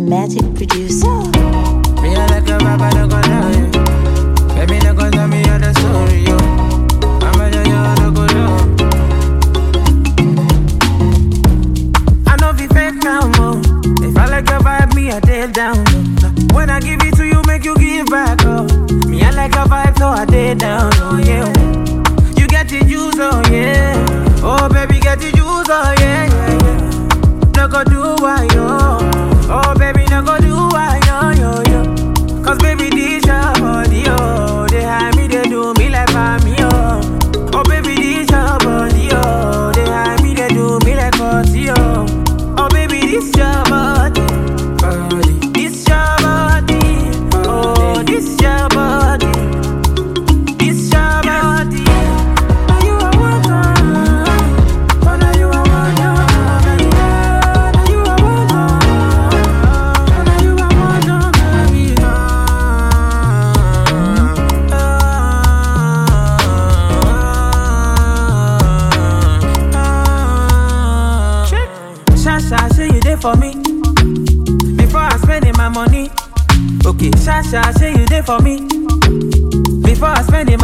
Magic producer. Me I like a vibe, I don't go down, yeah. Baby, no go tell me all the story, yo. I'm a yo, yo, no go down. I know be fake now, mo. If I like your vibe, me I take down. low. When I give it to you, make you give back, oh. Me I like your vibe, so I take down, oh yeah. You get the juice, oh yeah. Oh baby, get the juice, oh yeah, yeah, yeah. No go do why yo. Oh baby, no go do why yo yo yo. Cause baby, this your body, oh. They hide me, they do me like me, oh. Oh baby, this your body, oh. They hide me, they do me like party, oh. Oh baby, this your body, body. This your body, oh. This your body, this your body. Now you are one, oh, now you are one, oh, baby. Now you are one, oh, now you are one, oh, baby. Shasha, say you there for me before I spending my money. Okay, Shasha, say you there for me before I spending